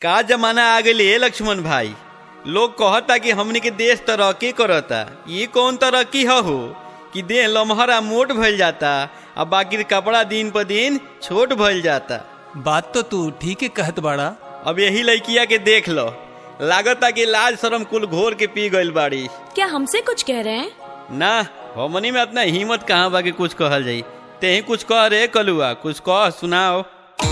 का जमाना आ गई है लक्ष्मण भाई लोग कहता कि हमनी के देश तरक्की करता ये कौन तरक्की ह हो कि देह लमहरा मोट भइल जाता आ बाकी कपड़ा दिन पर दिन छोट भइल जाता बात तो तू ठीक है कहत बाड़ा अब यही लड़किया के देख लो लागता कि लाज शरम कुल घोर के पी गइल बाड़ी क्या हमसे कुछ कह रहे हैं ना हमनी में इतना हिम्मत कहाँ बा कि कुछ कहल जाई तेही कुछ कह रे कलुआ कुछ कह सुनाओ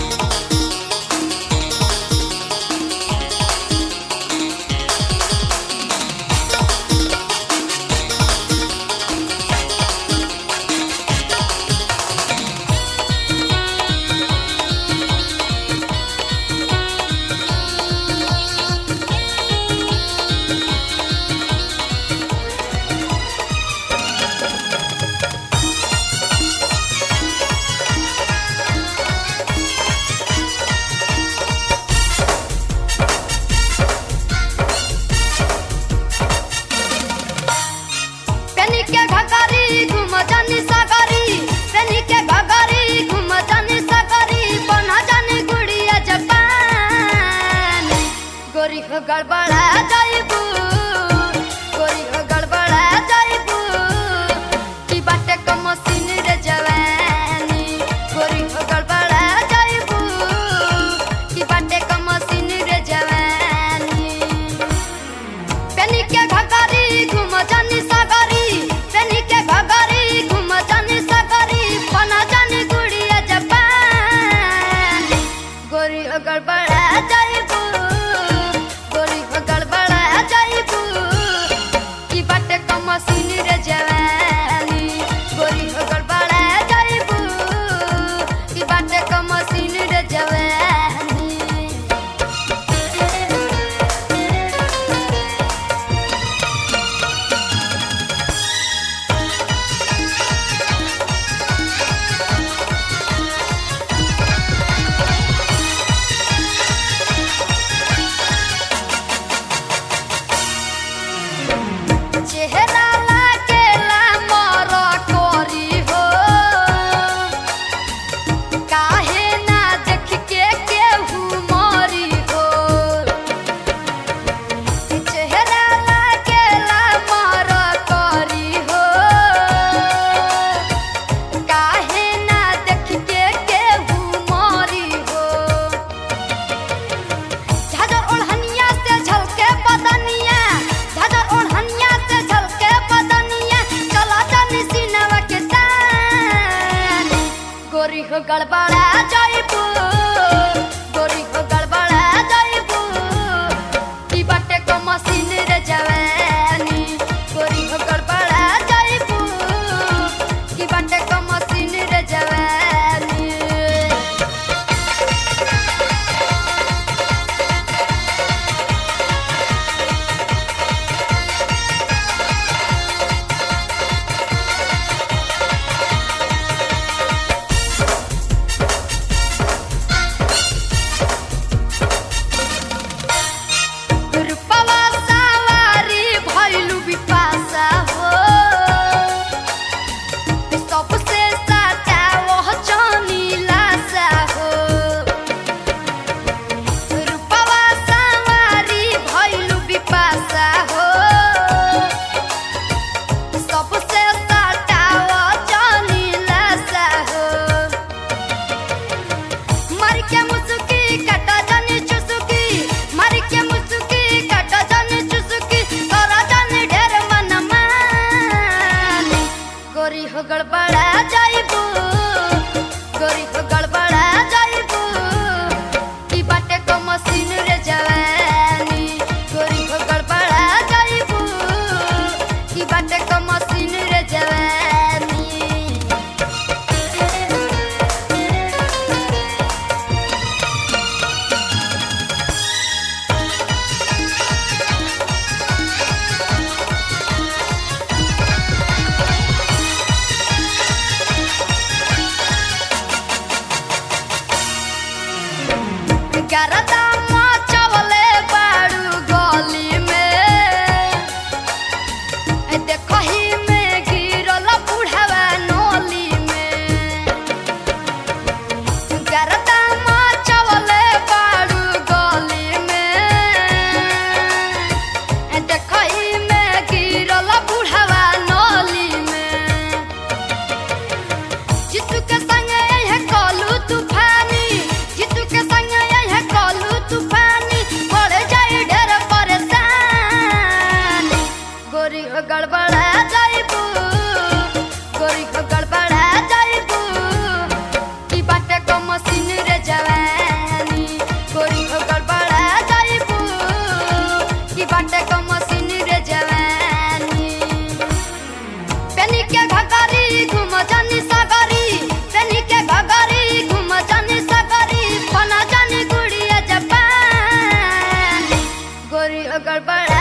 पेनी के घगारी घुम जानी सागरी पेनी के घगारी घुम जानी सागरी बना जानी गुड़िया जपान गोरी हो गड़बड़ा जाइबू गोरी हो गड़बड़ा जाइबू की बाटे क मशीन रे जवानी गोरी हो गड़बड़ा जाइबू की बाटे क मशीन रे जवानी पेनी के घगारी घुम जानी सागरी पेनी के घगारी घुम जानी सागरी बना जानी गुड़िया जपान गोरी हो गड़बड़ा जाइबू गोरी हो गड़बड़ा जाइबू की बाटे क मशीन रे जवानी गोरी हो गड़बड़ा जाइबू की बाटे क मशीन रे जवानी चेहरा लागेला मोर कोरी हो काहे ना देख के केहू मोरी हो चेहरा लागेला मोर कोरी हो काहे ना देख के केहू मोरी हो झाझर ओढ़निया से झलके बदनिया झाझर ओढ़निया से झलके बदनिया चला जानी सीनवा के तान गोरी हो गड़बड़ा जाइबू गोरी हो गड़बड़ा जाइबू की बाटे को मशीन रे जवानी गोरी हो गड़बड़ा जाइबू की बाटे को मशीन रे जवानी रूपवा सवारी भइलु बिपाशा हो सबसे साचा वह जानी लाशा हो रूपवा सवारी भइलु बिपाशा हो सबसे साचा वह जानी लाशा हो मर के मुसुकी कटा जानी चुसुकी मर के मुसुकी कटा जानी चुसुकी तोरा जानी ढेर मन मानी गोरी हो गड़बड़ा जाइबू गोरी हो गड़बड़ा जाइबू की बाटे को मशीन रे जवानी गोरी हो गड़बड़ा जाइबू की बाटे को मशीन रे जवानी गरदा मचवले बाड़ गड़बड़ा